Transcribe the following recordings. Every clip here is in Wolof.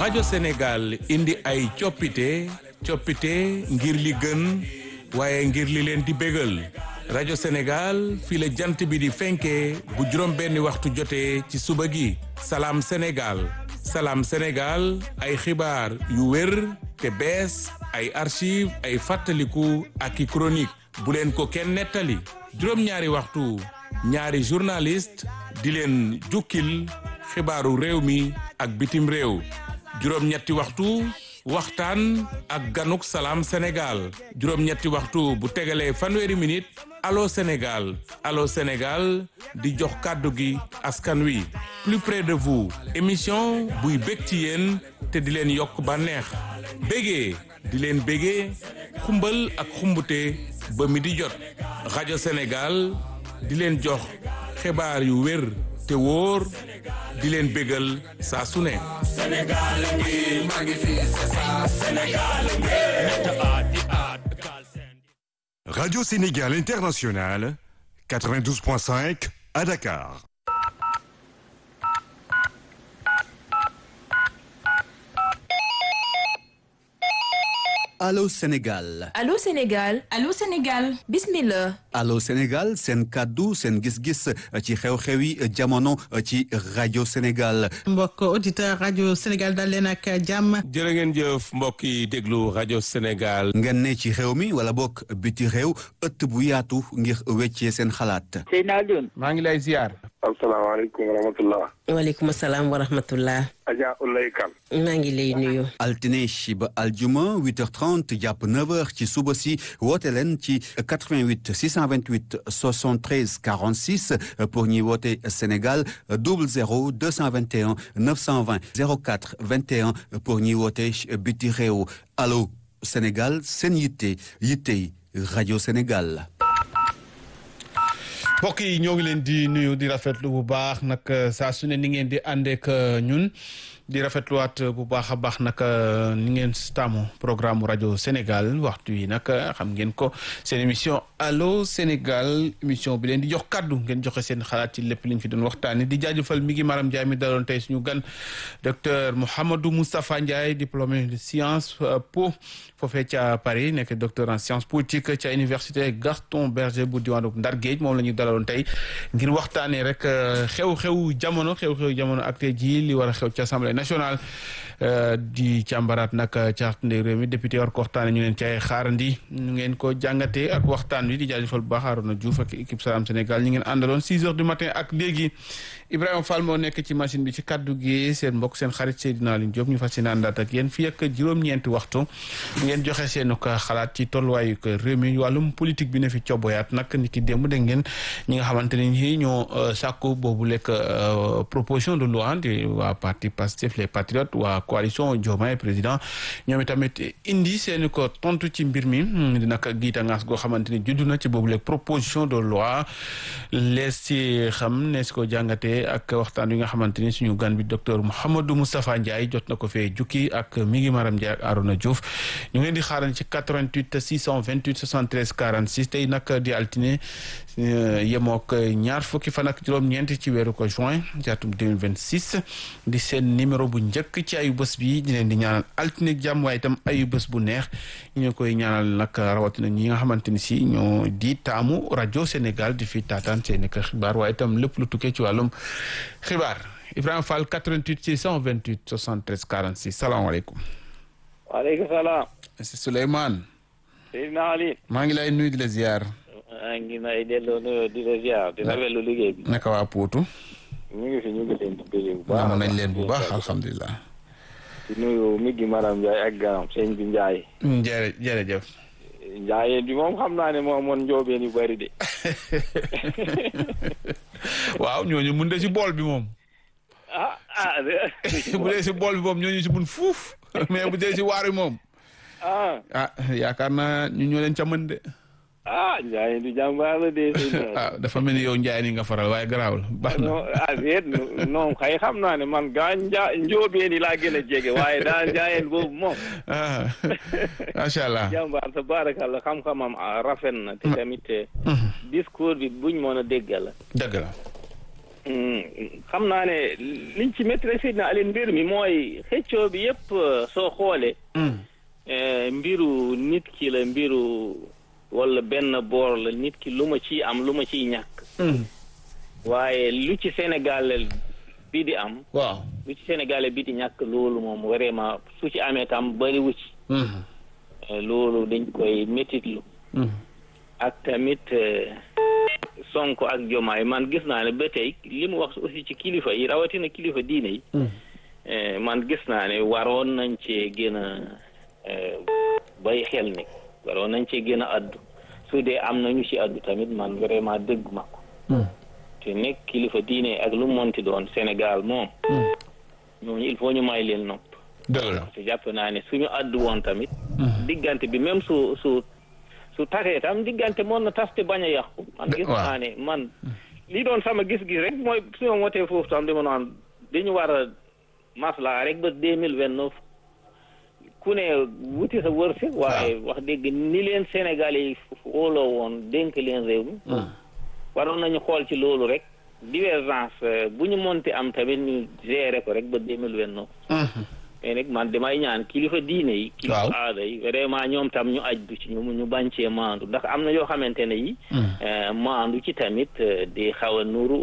rajo Sénégal indi ay coppite coppite ngir li gën waaye ngir li leen di bégal rajo Sénégal fii la jant bi di fenkee bu juróom benni waxtu jotee ci suba gi salaam Sénégal salaam Sénégal ay xibaar yu wér te bees ay archive ay fàttaliku ak i chronique bu leen ko kenn nettali juróom-ñaari waxtu ñaari journaliste di leen jukkil xibaaru réew mi ak bitim réew juróom-ñetti waxtu waxtaan ak ganuk salaam Sénégal juróom-ñetti waxtu bu tegalee fanweeri minute allo Sénégal allo Sénégal di jox kàddu gi askan wi plus près de vous émission buy bég ci yéen te di leen yokk bànneex bégee di leen bégee xumbal ak xumbute ba mi di jot rajo Sénégal di leen jox xibaar yu wér te wóor di leen bégal saa su ne Radio Sénégal International, 92.5 à Dakar. Allô Sénégal Allô Sénégal Allô Sénégal bismillah Allô Sénégal seen kàddu seen gis-gis ci xew-xewi jamono ci rajo Sénégal mbokk auditeur rajo Sénégal dal leen ak jàmm jërë ngeen jëf mbokk yi déglu rajo Sénégal ngeen ne ci xew mi wala bokk biti réew ëtt bu yaatu ngir weccee seen xalaat Seydina Alioune maa ngi lay ziar asalaamaaleykum wa rahmatullah waaleykum salaam wa rahmatullah Adja Ulay Kan maa ngi lay nuyu altine ba aljuma 8h30 jàpp 9h ci suba si woote leen ci 88 628 73 46 pour ñuy woote Sénégal 00 221 920 04 21 pour ñuy woote biti réew allo Sénégal seen yitte yittey rajo Sénégal. mbokk yi ñoo ngi leen di nuyu di rafetlu bu baax nag saa su ne ni ngeen di àndeek ñun di rafetluwaat bu baax a baax nag ni ngeen taamu programme rajo Sénégal waxtu yi nag xam ngeen ko seen émission allo Sénégal émission bi leen di jox kàddu ngeen joxe seen xalaat ci lépp liñ fi doon waxtaanee di jaajëfal mi ngi Maram Ndiaye mi daloon tey suñu gan docteur Mouhamadou Moustapha Ndiaye diplômé de science po foofee ca Paris nekk docteur en sciences politiques ca université Gaston Berger bu diwaanu Ndar Géej moom la ñu dalaloon tey ngir waxtaanee rek xew-xew jamono xew-xew jamono ak tey jii li war a xew ci assemblée nationale di càmbaraat nag ca ndey réew mi député war ko waxtaanee ñu leen ci ay xaarandi ñu ngeen ko jàngatee ak waxtaan wi di jaajëfal bu baax Arona Diouf ak équipe Salam Sénégal ñu ngeen àndaloon 6 heures du matin ak léegi Ibrahima Fall moo nekk ci machine bi ci kaddu gi seen mbokk seen xarit Seydina Alioune Diop ñu fas yéene àndaat ak yéen fii ak juróom-ñeenti waxtu ngeen joxe seen ko xalaat ci tolluwaayu ko réew mi wàllum politique bi ne fi coboyaat nag ni ki démb dégg ngeen ñi nga xamante ne ñi ñoo sàkku boobu lekk proposition de loi di waa parti Pastef les patriotes waa coalition Diomaye président ñoom itamit indi seen ko tontu ci mbir mi di nag giita ngaas goo xamante ni juddu na ci boobu lekk proposition de loi lees ci xam ne si ko jàngatee ak waxtaan wi nga xamante ni suñu gan bi docteur Mouhamadou Moustapha Ndiaye jot na ko fee jukki ak mi ngi Maram Ndiaye ak Arona Diouf ñu ngi leen di xaaral ci 88 628 73 46 tey nag di altine yemook ñaar fukki fan ak juróom-ñeent ci weeru ko juin ci atum 2026 di seen numéro bu njëkk ci ayu bés bi di leen di ñaanal altine jàmm waaye itam ayu bés bu neex ñu koy ñaanal nag rawatina ñi nga xamante ni si ñoo di taamu rajo Sénégal di fi taataan seen xibaar waaye itam lépp lu tukkee ci wàllum xibaar Ibrahima Fall 88 628 73 46 salaamaaleykum. waaleykum salaam. monsieur Souleymane. Seydina Ali. maa ngi lay nuyu di la ziar. maa ngi lay delloo nuyoo di la ziar di rafetlu liggéey bi. naka waa Poutou. ñu ngi fi ñu ngi leen di bëggee bu baax. nañ leen bu baax alhamdulilah. di nuyu mi gi Maram Ndiaye ak ganam sëñ bi Ndiaye. jërë jërëjëf. Ndiaye bi moom xam naa ne moom moon njoobeen yu bëri de. waaw ñooñu mun de si bool bi moom. ah ah. bu dee si bool bi moom ñooñu si mun fuuf mais bu dee si waar bi moom. ah. ah yaakaar naa ñu ñoo leen ca mën de. ah Ndiaye du jàmbaar la de. ah dafa mel ni yow Ndiaye ni nga faral waaye garaawul baax na. non ah déet non xëy xam naa ne man gaa nja njóobeen yi laa gën a jege waaye daal njaayeen boobu moom. ah macha allah. jàmbaar tabarakallah xam-xamam rafet na te tamit discours bi buñ mën a dégg la. dëgg la. xam naa ne liñ ci maîtrisé na Alioune mbir mi mooy xëccoo bi yëpp soo xoolee. mbiru nit ki la mbiru wala benn boor la nit ki lu ma ciy am lu ma ciy ñàkk. waaye lu ci Sénégal bi di am. waaw lu ci Sénégal bi di ñàkk loolu moom vraiment su ci amee tam bariwu ci. loolu dañ koy métitlu. ak tamit. Sonko ak Jomaay man gis naa ne ba tey li mu wax aussi ci kilifa yi rawatina kilifa diine yi. man gis naa ne waroon nañ cee gën a bay xel ni waroon nañ cee gën a addu su dee am na ñu ci addu tamit man vraiment dëgg ma ko. te nekk kilifa diine ak lu monti doon Sénégal moom. ñooñu il faut ñu may leen nopp. dëgg la te jàpp naa ne suñu addu woon tamit. diggante bi même su su. su tasee tam diggante mën na tas te bañ a yàqu. man gis naa ne man. li doon sama gis-gis rek mooy su ma wootee foofu tam dama naan dañu war a maslaa rek ba deux mille vingt neuf ku ne wuti sa wërsëg. waaye wax dëgg ni leen Sénégalais yi wóoloo woon dénk leen réew mi. waroon nañu xool ci loolu rek divergence bu ñu monti am tamit ñu gérer ko rek ba deux mille vingt neuf. mais nag man damay ñaan kilifa diine yi. kilifa aada yi vraiment ñoom tam ñu aj du ci ñu ñu bañ cee maandu ndax am na yoo xamante ne yi. maandu ci tamit di xaw a nuru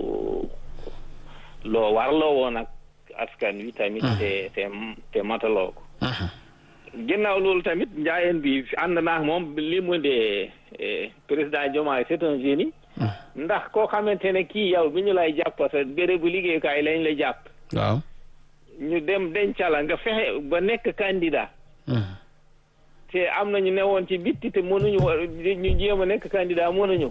loo warloo woon ak askan wi tamit. te te te mataloo ko. ginnaaw loolu tamit njaayeen bi ànd naa moom li mu de président Diomaye c'est un génie. ndax koo xamante ne kii yow bi ñu lay jàpp sa bérébu liggéeyukaay lañ la jàpp. waaw. ñu dem dencala nga fexe ba nekk candidat te am na ñu newoon ci bitti te mënuñu ñu jéem a nekk candidat mënuñu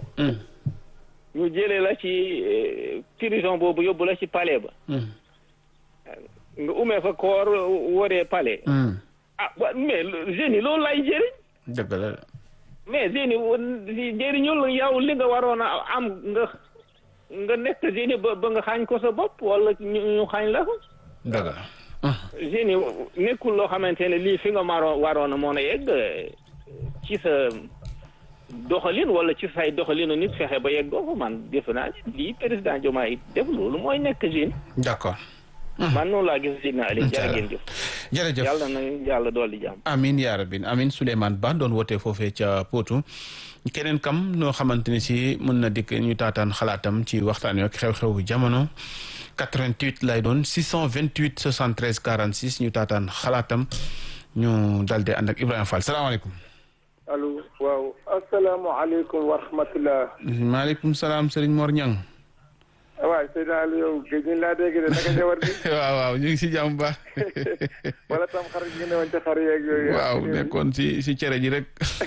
ñu jëlee la ci prison boobu yóbbu la ci palais ba nga umee fa koor waree palais ah mais jeunes yi loolu lay jëriñ dëgg la mais jeunes yi jëriñul yow li nga waroon a am nga nga nekk jeunes ba ba nga xaañ ko sa bopp wala ñu xaañ la ko dëgg la. jeunes yi nekkul loo xamante ne lii fi nga maro waroon a mën a yegg ci sa doxalin wala ci say doxalinu nit fexe ba yeggoo ko man defe naa ne lii président Diomaye def loolu mooy nekk jeune. d'accord. man noonu laa gis Sidna Ali jërë ngeen jëf. jërëjëf yàlla na yàlla dolli jàmm. amin yaa rabbi amin Souleymane Ba doon wootee foofee ca Potou keneen kam noo xamante ni si mën na dikk ñu taataan xalaatam ci waxtaan wi ak xew-xewu jamono 88 lay doon 628 73 46 ñu taataan xalaatam ñu daldi ànd ak Ibrahima Fall salaamaaleykum. allo waaw asalaamaaleykum wa rahmatulah. maaleykum salaam Serigne Mor Niang. waaw Seydina Aliou yow géej ñu laa dégg de naka jawar gi. waaw waaw ñu ngi si jàmm baax. wala tam xar gi ne woon ci xar yeeg yooyu. waaw nekkoon si si cere ji rek.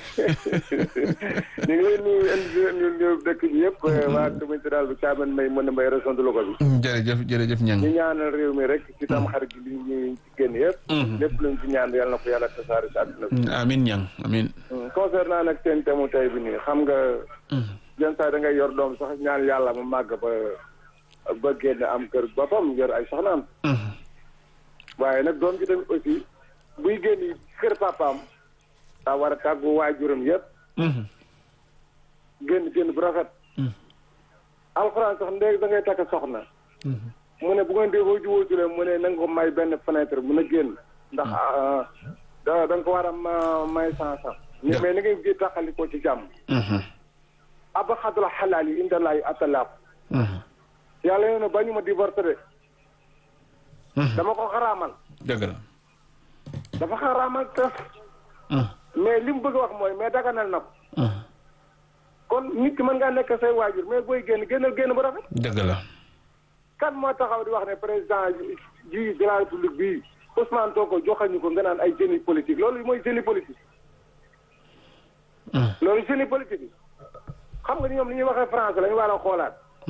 ñu ngi lay nuyu ñu nuyu dëkk bi yëpp. waa commune daal bu Thiamène May mën na may région de Louga bi. jërëjëf jërëjëf Niang. ñu ñaanal réew mi rek ci tam xar gi li ñu ci génn yëpp. lépp luñ ci ñaan yàlla na ko yàlla tasaare si àdduna bi. amiin Niang amiin. concernant nag seen thème tey bi nii xam nga. yenn saa da ngay yor doom sax ñaan yàlla mu màgg ba. ba génn am kër boppam yor ay soxnaam waaye nag doom ji tamit aussi buy génn kër papaam daa war a tàggu waajuram yëpp génn génn bu rafet alxuraan sax ndéeg da ngay takk soxna mu ne bu ngeen dee boo jubóo jule mu ne na nga ko may benn fenêtre mun a génn ndax da da nga ko war a may sansan mais ni ngay gi tàqali ko ci jàmm aba xadula xalaal yi indalaay atalaaq yàlla nee na bañu ma divorce de dama ko xaraamal dëgg la dafa xaraamal tas mais li mu bëgg a wax mooy mais daganal na ko kon nit ki mën ngaa nekk say waajur mais booy génn génnal génn bu rafet dëgg la kan moo taxaw di wax ne président ji de la république bii Ousmane Sonko joxañu ko nga naan ay génie politique loolu mooy génie politique loolu génie politique yi xam nga ni ñoom li ñuy waxee français la ñu war a xoolaat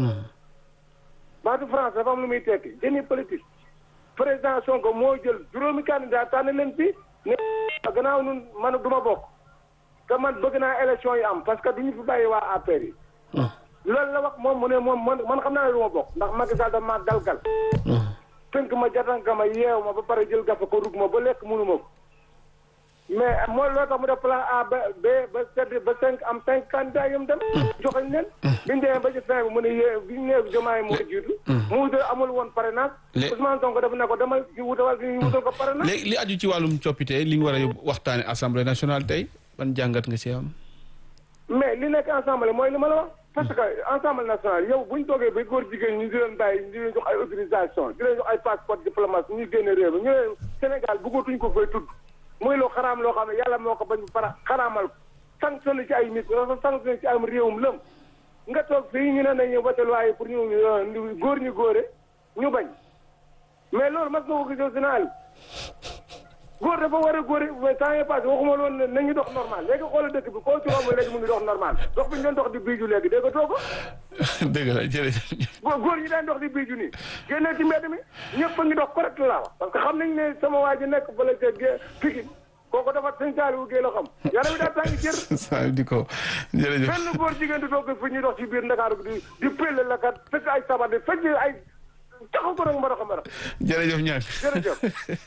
baatu France dafa am lu muy tekki génie politique président Sonko moo jël juróomi candidat tànn leen fi ne gannaaw nun man du ma bokk te man bëgg naa élection yi am parce que du ñu fi bàyyi waa APR yi loolu la wax moom mu ne moom man man xam naa ne du ma bokk ndax Macky Sall dafa maa dalgal tënk ma jatanka ma yeew ma ba pare jël gafa ko rug ma ba lekk mënu ma ko mais mooy loo tax mu def plan A ba B ba Z ba cinq am cinq candidats yu mu dem. joxañ leen. biñ demee ba ci fin bi mu ne yee biñ nee Diomaye moo jiitu. mu wutal amul woon parrainage. Lé- Ousmane Sonko def na ko dama ci wutal ñu wutal ko parrainage. léegi li aju ci wàllum coppite li ñu war a yóbbu waxtaane assemblée nationale tey ban jàngat nga ci am. mais li nekk ensemble mooy li ma la wax parce que ensemble national yow bu ñu toogee ba góor jigéen ñi di leen bàyyi di leen jox ay autorisation di leen jox ay passeport diplomate ñuy génne réew mi ñu leen Sénégal bëggatuñ ko fay tudd muy loo xaraam loo xam ne yàlla moo ko bañ para xaraamal ko sanctionné ci ay nit wala sanctionné ci am réewum lëm nga toog fii ñu ne nañu voté loi yi pour ñu euh, góor ñu góore ñu bañ mais loolu mas nga ko gis Sénégal góor dafa war a góor mais temps yii passé waxuma loon ne nañu dox normal léegi xoolal dëkk bi koo ci romb léegi mu ngi dox normal dox bi ñu doon dox di biiju léegi dégg nga too ko dëgg la jërëjëf. góor góor ñi daan dox di biiju nii génnee ci mbedd mi ñëpp a ngi dox correct laa wax parce que xam nañ ne sama waa ji nekk fële ca gé Pikine kooku dafa sëñ Saliou Guèye la xam yaram bi daa tàngi jër saa di ko jërëjëf. benn góor jigéen di toog fi ñuy dox ci biir Ndakaaru di di pëlle la kat fekk ay sabar di fekk ay taxaw ko nag mbarax a mbarax jërëjëf ñaan jërëjëf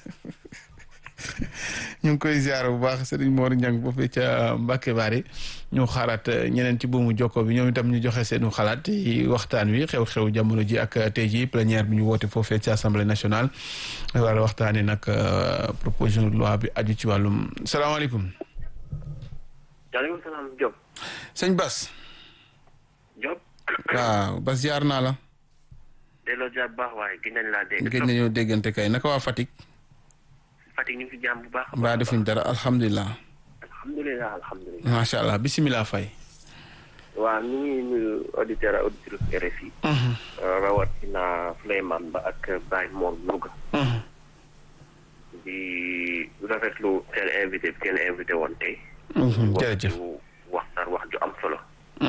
ñu ngi koy ziar bu baax Serigne Mor Niang foofee ca Mbacke Bari ñu xaaraat ñeneen ci buumu jokko bi ñoom itam ñu joxe seenu xalaat ci waxtaan wi xew-xew jamono ji ak tey ji plénière bi ñu woote foofee ci assemblée nationale wala waxtaanee nag proposition de loi bi aju ci wàllum salaamaaleykum. waaleykum salaam Diop. sëñ Bas. Diop. waaw Bas ziar naa la. delloo jaar bu baax waaye gis nañ laa dégg. gëj nañoo déggante kay naka waa Fatick. Fatick ñu ngi fi jàmm bu baax. mbaa defuñ dara alhamdulilah. alhamdulilah alhamdulilah. macha allah bisimilah Faye. waaw ñu ngi nuyu auditeur ak auditrice RFI. rawatina Souleymane Ba ak Baye Mor Louga. di rafetlu seen invité bi seen invité woon tey. jërëjëf waxtaan wax ju am solo.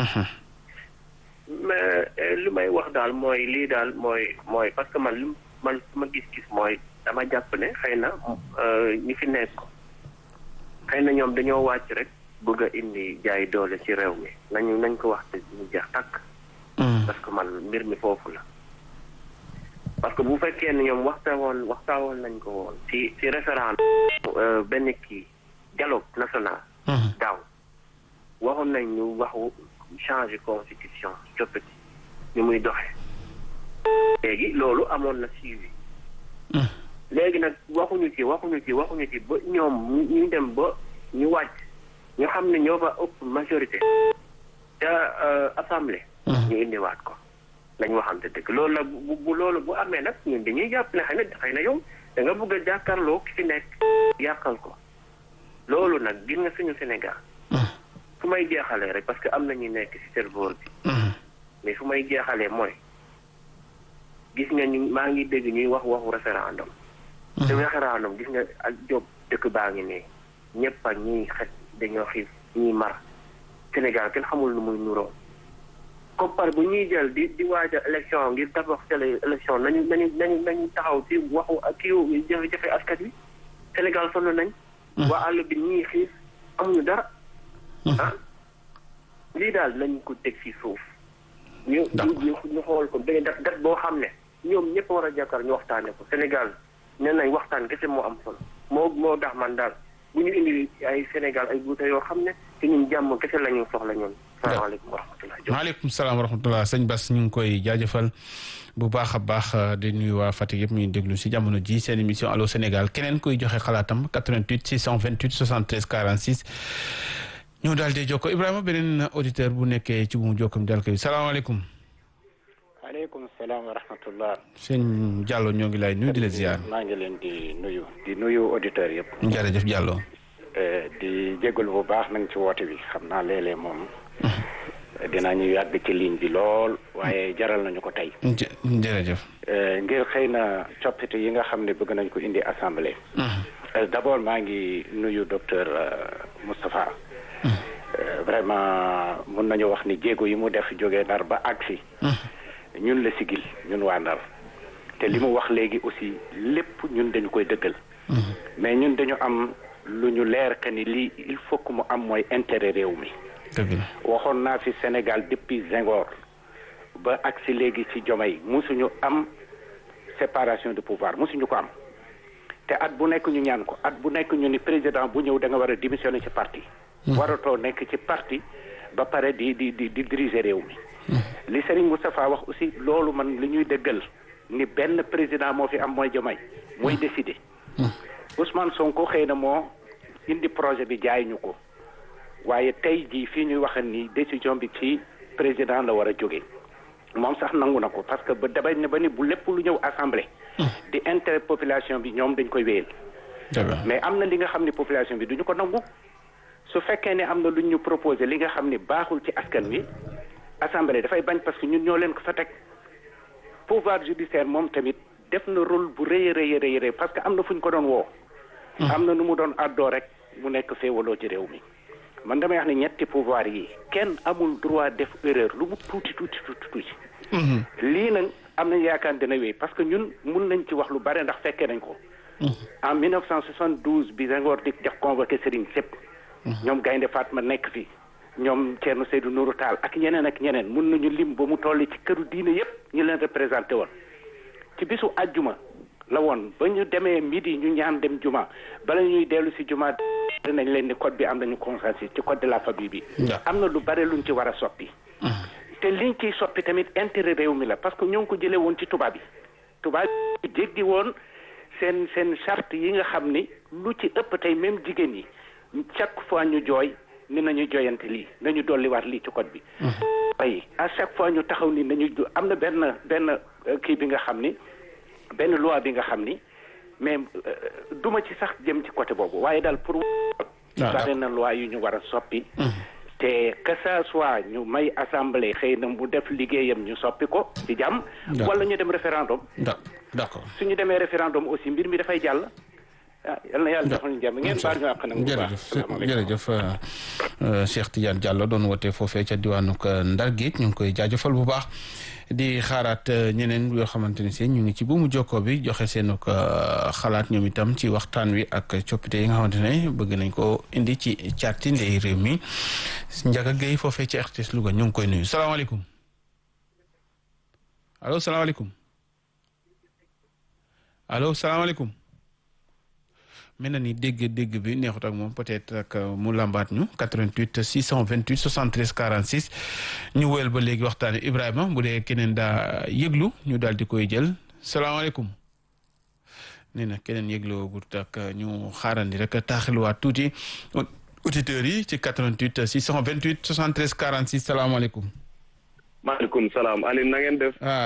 mais li may wax daal mooy lii daal mooy mooy parce que man li man ma gis-gis mooy dama jàpp ne xëy na ñi fi nekk xëy na ñoom dañoo wàcc rek bëgg a indi jaay doole ci réew mi nañu nañ ko wax te ñu jeex tàkk. parce que man mbir mi foofu la. parce que bu fekkee ne ñoom waxtaawoon waxtaawoon nañ ko woon ci ci référendum benn kii dialogue national. daaw waxoon nañ ñu waxu changer constitution coppati ni muy doxe léegi loolu amoon na suivi. léegi nag waxuñu ci waxuñu ci waxuñu ci ba ñoom ñu dem ba ñu wàcc ñu xam ne ñoo fa ëpp majorité ca assemblée. ñu indiwaat ko lañ waxante dëgg loolu nag bu bu loolu bu amee nag ñun dañuy jàpp ne xëy na xëy na yow da nga bëgg a jàkkaarloo ki fi nekk yàqal ko loolu nag gis nga suñu Sénégal. fu may jeexalee rek parce que am na ñu nekk ci serveur bi. mais fu may jeexalee mooy gis nga ñu maa ngi dégg ñuy wax waxu référendum. te référendum gis nga ak job dëkk baa ngi ne ñëpp ak ñiy xet dañoo xiif ñiy mar Sénégal kenn xamul nu muy nuroo. koppar bu ñuy jël di di waaj a élection ngir tabax tele élection nañu nañu nañu nañu taxaw ci waxu ak kii jafe-jafe askan wi Sénégal sonn nañ. waa àll bi ñii xiif amuñu dara. ah lii daal nañ ko teg ci suuf. ñu ñu ñu xool ko benn dat dat boo xam ne ñoom ñëpp war a jàkkaar ñu waxtaane ko Sénégal nee nañ waxtaan kese moo am solo moo moo tax man daal bu ñu indi ay Sénégal ay guute yoo xam ne te ñun jàmm kese la ñu soxla ñun. salaamaaleykum wa rahmatulah. maaleykum salaam wa rahmatulah sëñ Bass ñu ngi koy jaajëfal bu baax a baax di nuyu waa Fatick yëpp ñu déglu si jamono ji seen émission allo Sénégal keneen koy joxe xalaatam 88 628 73 46. ñu daal di jokko Ibrahima beneen auditeur bu nekkee ci bu mu jokkam daal koy salaamaaleykum. waaleykum salaam wa rahmatullah. sëñ Diallo ñoo ngi lay nuyu di la ziar. maa ngi leen di nuyu di nuyu auditeurs yëpp. jërëjëf Diallo. di jégalu bu baax nag ci woote bi xam naa léeg-léeg moom. dinañu yàgg ci ligne bi lool waaye jaral nañu ko tey. jërëjëf. ngir xëy na coppite yi nga xam ne bëgg nañ ko indi assemblée. d'abord maa ngi nuyu docteur Moustapha. vraiment mun nañu wax ni jéego yi mu def jógee Ndar ba agsi ñun la sigil ñun waa Ndar te li mu wax léegi aussi lépp ñun dañu koy dëggal mais ñun dañu am lu ñu leer que ni lii il faut que mu am mooy intérêt réew mi waxoon naa fi Sénégal depuis Senghor ba agsi léegi ci Diomaye musuñu am séparation de pouvoir musuñu ko am te at bu nekk ñu ñaan ko at bu nekk ñu ni président bu ñëw da nga war a démissionner ci parti waratoo nekk ci parti ba pare di di di di diriger réew mi li Serigne Moustapha wax aussi loolu man li ñuy dëggal ni benn président moo fi am mooy Diomaye mooy décider Ousmane Sonko xëy na moo indi projet bi jaay ñu ko waaye tey jii fii ñuy wax ni décision bi ci président la war a jóge moom sax nangu na ko parce que ba dabay ne ba ni bu lépp lu ñëw assemblée di intérêt population bi ñoom dañ koy wéyal mais am na li nga xam ne population bi duñu ko nangu su fekkee ne am na lu ñu proposé li nga xam ne baaxul ci askan wi assemblée dafay bañ parce que ñun ñoo leen ko fa teg pouvoir judiciaire moom tamit def na rôle bu rëy a rëy a rëy parce que am na fu ñu ko doon woo am na nu mu doon àddoo rek mu nekk féewaloo ci réew mi man damay wax ne ñetti pouvoir yi kenn amul droit def erreur lu mu tuuti tuuti tuuti tuuti lii nag am nañ yaakaar dina wéy parce que ñun mun nañ ci wax lu bare ndax fekkee nañ ko en 1972 bi Senghor di def convoqué Serigne Sepp ñoom Gaynde Fatma nekk fi ñoom Thierno Seydou Nourou Tall ak ñeneen ak ñeneen mun nañu lim ba mu toll ci këru diine yépp ñu leen représenté woon ci bisu àjjuma la woon ba ñu demee midi ñu ñaan dem juma bala ñuy dellu si juma dinañ leen ni code bi am nañu consensus ci code de la famille bi am na lu bare luñ ci war a soppi te liñ ciy soppi tamit intérêt réew mi la parce que ñoo ngi ko jëlee woon ci tubaab yi tubaab yi jéggi woon seen seen charte yi nga xam ni lu ci ëpp tey même jigéen yi chaque fois ñu jooy ni nañu joyante lii nañu dolliwaat lii ci code bi ay à chaque fois ñu taxaw ni nañu am na benn benn kii bi nga xam ni benn loi bi nga xam ni mais duma ci sax jëm ci côté boobu waaye daal pour bari na loi yu ñu war a soppi te que ça soit ñu may assemblée xëy na mu def liggéeyam ñu soppi ko ci jàmm wala ñu dem référendum d'accord suñu demee référendum aussi mbir mi dafay jàll ah yal na yàlla defal ñu jàmm ngeen baal ñu àq nag bu baax jërëjëf Cheikh Tidiane Diallo doon woote foofee ca diwaanu Ndar Géej ñu ngi koy jaajëfal bu baax di xaaraat ñeneen yoo xamante ni si ñu ngi ci buumu jokkoo bi joxe seen xalaat ñoom itam ci waxtaan wi ak coppite yi nga xamante ne bëgg nañ ko indi ci càrti ndey réew mi Ndiaga Gueye foofee ci RTS Louga ñu ngi koy nuyu salaamaaleykum allo salaamaaleykum allo salaamaaleykum mel na ni dégg-dégg bi neexut ak moom peut-être ak mu lambaat ñu 88 628 73 46 ñu wéyal ba léegi waxtaan wi Ibrahima bu dee keneen daa yëglu ñu daal di koy jël salaamaaleykum nee na keneen yëgloo gut ak ñu xaarandi rek taaxiluwaat tuuti auditeurs yi ci 88 628 73 46 salaamaaleykum. maaleykum salaam Alioune na ngeen def.